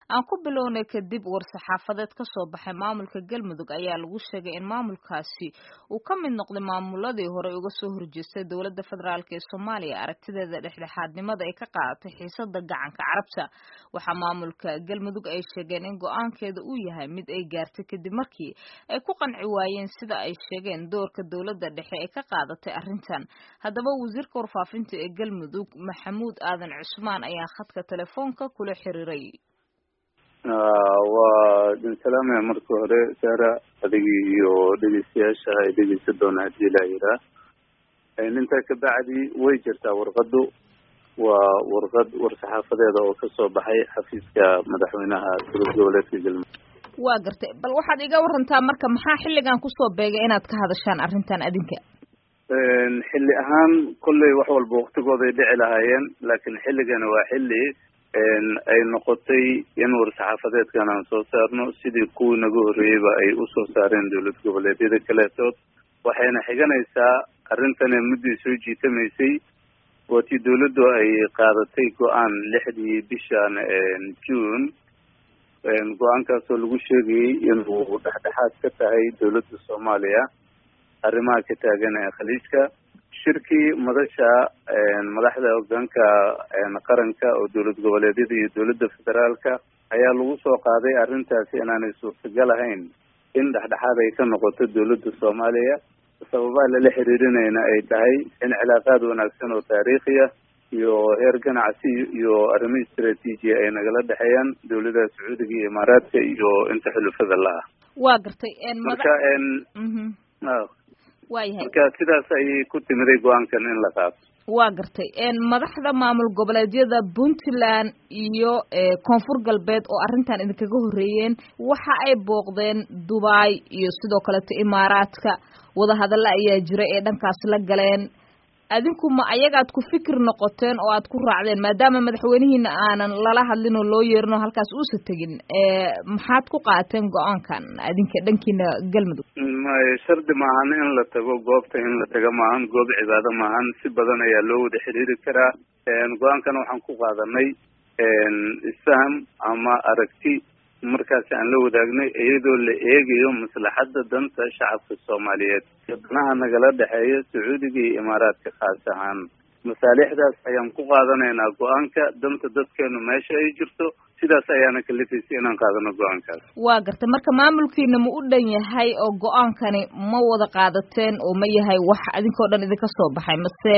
aan ku bilownay kadib war-saxaafadeed ka soo baxay maamulka galmudug ayaa lagu sheegay in maamulkaasi uu ka mid noqday maamuladii hore uga soo horjeestay dowladda federaalk ee soomaaliya aragtideeda dhexdhexaadnimada ay ka qaadatay xiisada gacanka carabta waxaa maamulka galmudug ay sheegeen in go-aankeeda uu yahay mid ay gaartay kadib markii ay ku qanci waayeen sida ay sheegeen doorka dowladda dhexe ee ka qaadatay arrintan haddaba wasiirka warfaafinta ee galmudug maxamuud aadan cusmaan ayaa khadka telefoonka kula xiriiray waa idin salaamaya marka hore saara adigii iyo dhegeystayaasha ay dhegeysan doona hadii laa yiraa intaa kabacdi way jirtaa warqadu waa warqad war-saxaafadeeda oo kasoo baxay xafiiska madaxweynaha dowlad goboleedka galmudug waa gartay bal waxaad iga warantaa marka maxaa xilligan kusoo beegay inaad ka hadashaan arrintan adinka xilli ahaan kolley wax walba waktigooday dhici lahaayeen laakiin xilligana waa xilli ay noqotay in war-saxaafadeedkan aan soo saarno sidii kuwii naga horreeyeyba ay usoo saareen dowlad goboleedyada kaleetood waxayna xiganaysaa arrintana muddii soo jiitamaysay waatii dowladdu ay qaadatay go-aan lixdii bishan june go-aankaasoo lagu sheegayey inuu dhexdhexaad ka tahay dowladda soomaaliya arrimaha ka taagan ee khaliijka shirkii madasha madaxda hogaanka qaranka oo dowlad goboleedyada iyo dowladda federaalka ayaa lagu soo qaaday arrintaasi inaanay suurtagal ahayn in dhexdhexaad ay ka noqoto dowladda soomaaliya sababaha lala xiriirinayna ay tahay in cilaaqaad wanaagsan oo taariikhiya iyo heer ganacsi iyo arrimo istraatiijiya ay nagala dhexeeyaan dowladaha sacuudiga iyo imaaraadka iyo inta xulufada la-ah waa gartay marka waayahay marka sidaas ayay ku timiday go-aankan in la qaato waa gartay madaxda maamul goboleedyada puntland iyo koonfur galbeed oo arrintan idinkaga horreeyeen waxa ay booqdeen dubai iyo sidoo kaleeto imaaraadka wadahadalla ayaa jira ee dhankaas la galeen adinku ma ayagaad ku fikir noqoteen oo aad ku raacdeen maadaama madaxweynihiina aanan lala hadlin oo loo yeerin oo halkaas uusa tegin maxaad ku qaateen go-aankan adinka dhankiina galmudug may shardi maahan in la tago goobta in la taga maahan goob cibaado maahan si badan ayaa loo wada xiriiri karaa go-aankana waxaan ku qaadanay isfaham ama aragti markaasi aan la wadaagnay iyadoo la eegayo maslaxadda danta shacabka soomaaliyeed danaha nagala dhexeeya sacuudiga iyo imaaraadka khaas ahaan masaalixdaas ayaan ku qaadanaynaa go-aanka danta dadkeenu meesha ay jirto sidaas ayaana kalifaysay inaan qaadano go-aankaas waa gartay marka maamulkiina ma u dhan yahay oo go-aankani ma wada qaadateen oo ma yahay wax adinkao dhan idinka soo baxay mase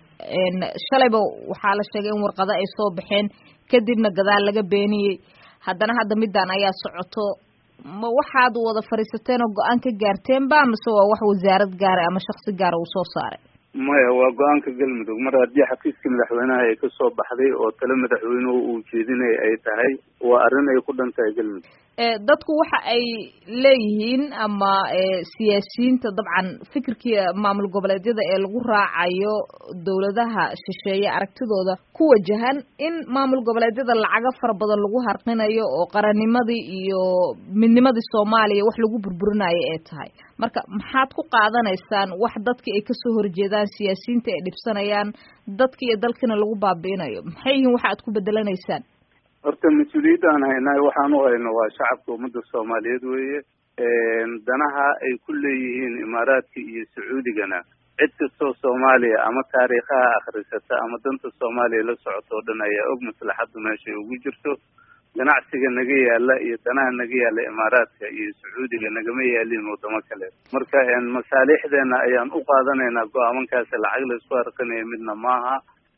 shalayba waxaa la sheegay in warqado ay soo baxeen kadibna gadaal laga beeniyey haddana hadda midaan ayaa socoto ma waxaad wada fadhiisateen oo go-aan ka gaarteen ba mise waa wax wasaarad gaara ama shaksi gaara uu soo saaray maya waa go-aanka galmudug mar haddii xafiiska madaxweynaha ay kasoo baxday oo tale madaxweynuhu uu jeedinaya ay tahay waa arrin ay ku dhan tahay galmudug dadku waxa ay leeyihiin ama siyaasiyiinta dabcan fikirkii maamul goboleedyada ee lagu raacayo dowladaha shisheeye aragtidooda ku wajahan in maamul goboleedyada lacago fara badan lagu harqinayo oo qarannimadii iyo midnimadii soomaaliya wax lagu burburinayo ee tahay marka maxaad ku qaadanaysaan wax dadkii ay kasoo horjeedaan siyaasiyiinta ay dhibsanayaan dadki iyo dalkiina lagu baabi'inayo maxay yihiin waxa aad ku bedelanaysaan horta mas-uuliyadda aan haynahay waxaan u hayno waa shacabka ummadda soomaaliyeed weeye danaha ay ku leeyihiin imaaraadka iyo sacuudigana cid kastoo soomaaliya ama taariikhaha akhrisata ama danta soomaaliya la socoto o dhan ayaa og maslaxaddu meeshay ugu jirto ganacsiga naga yaala iyo danaha naga yaala imaaraadka iyo sacuudiga nagama yaalin wadamo kale marka masaalixdeena ayaan u qaadanaynaa go-aamankaasi lacag laisku harqinaya midna maaha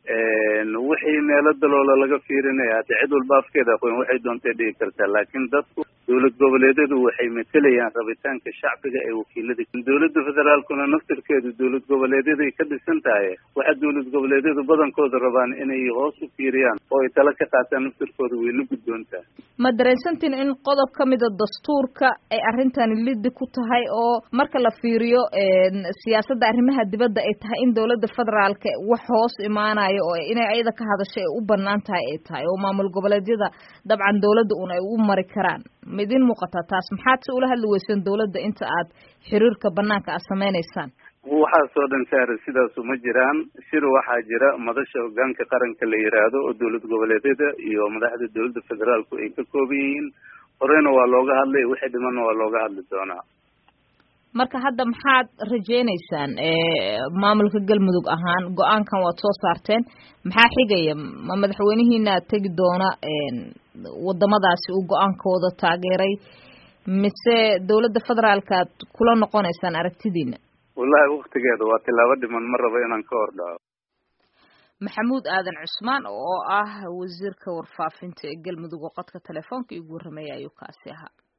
wixii meelo daloola laga fiirinaya hadda cid walba afkeeda aqoon waxay doontay dhigi kartaa laakiin dadku dowlad goboleedyadu waxay matelayaan rabitaanka shacbiga ee wakiilada dowladda federaalkuna naftirkeedu dowlad goboleedyaday ka dhisan tahay waxa dowlad goboleedyadu badankooda rabaan inay hoos u fiiriyaan oo ay tala ka qaataan naftirkooda way la guddoontaa ma dareensantiin in qodob ka mida dastuurka ay arrintani liddi ku tahay oo marka la fiiriyo siyaasadda arrimaha dibadda ay tahay in dowladda federaalka wax hoos imaanayo oo inay ayada ka hadashay ay u banaan tahay ay tahay oo maamul goboleedyada dabcan dowladda un ay u mari karaan ma idin muuqataa taas maxaad se ula hadli weyseen dowladda inta aad xiriirka banaanka aad samaynaysaan waxaasoo dhan saare sidaasu ma jiraan shir waxaa jira madasha hogaanka qaranka la yiraahdo oo dowlad goboleedyada iyo madaxda dowladda federaalku ay ka kooban yihiin horeyna waa looga hadlay wixii dhimanna waa looga hadli doonaa marka hadda maxaad rajeyneysaan maamulka galmudug ahaan go-aankan waad soo saarteen maxaa xigaya ma madaxweynihiina tegi doona wadamadaasi uu go-aankooda taageeray mise dowladda federaalka aad kula noqoneysaan aragtidiina wallahi waktigeeda waa tilaabo dhiman ma rabo inaan ka hor dhaco maxamuud aadan cusmaan oo ah wasiirka warfaafinta ee galmudug oo qodka telefoonka igu warramaya ayuu kaasi ahaa